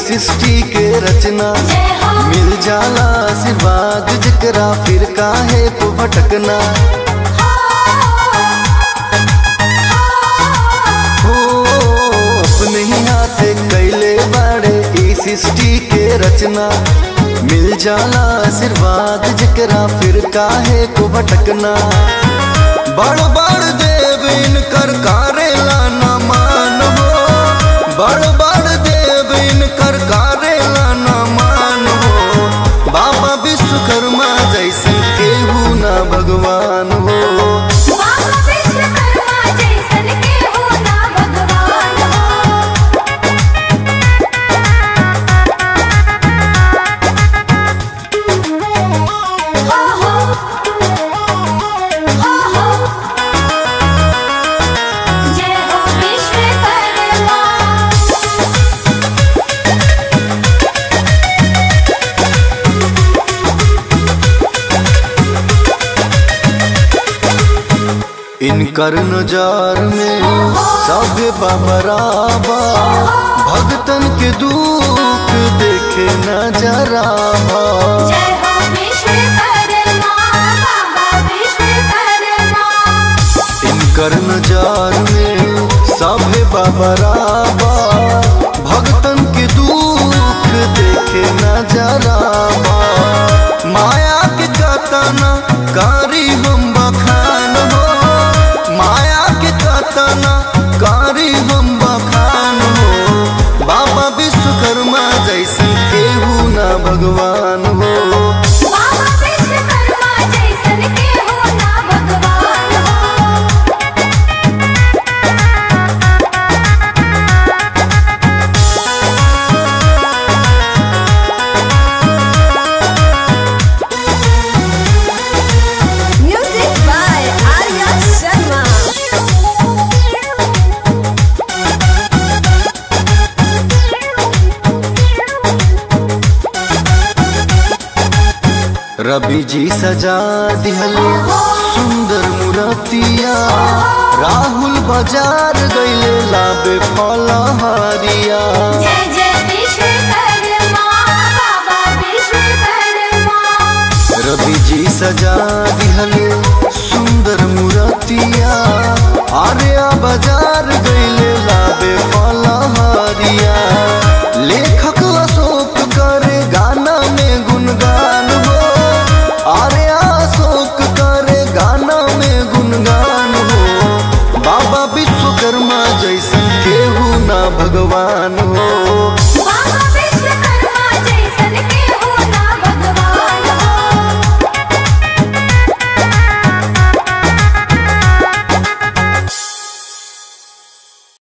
सृष्टि के रचना मिल जाला आशीर्वाद जकरा फिर काहे को भटकना हो अपने ही हाथे कैले बाड़े ई सृष्टि के रचना मिल जाला आशीर्वाद जकरा फिर काहे को भटकना बड़ बड़ देव इनकर कारेला न मान हो बड़ बड़ देव इनकर कारेला न मान हो बाबा विश्वकर्मा जैसन केहू ना भगवान हो बाबा विश्वकर्मा जैसन केहू ना भगवान हो हो हो हो हो जय हो विश्वकर्मा इनकर नजार में सब बबराबा भगतन के दुख देखे नजराबा जय हो विश्वकर्मा बाबा विश्वकर्मा इनकर नजार में सब बबराबा भगतन के दुख देखे नजराबा माया के कतना कारी हम बखान हो माया के कतना कारी हम बखान हो बाबा विश्वकर्मा जैसन केहू ना भगवान हो बाबा विश्वकर्मा जैसन केहू ना भगवान हो Music by Arya Sharma. रवि जी सजा दिहले सुंदर मूर्तिया राहुल बाजार गईले लाबे फलहारिया जय जय विश्वकर्मा बाबा विश्वकर्मा रवि जी सजा दिहले सुंदर मूर्तिया आर्या बाजार गईले लाबे फलहारिया लेखक अशोक करे गाना में गुणगान हो आर्या अशोक करे गाना में गुणगान हो बाबा विश्वकर्मा जैसन केहू ना भगवान हो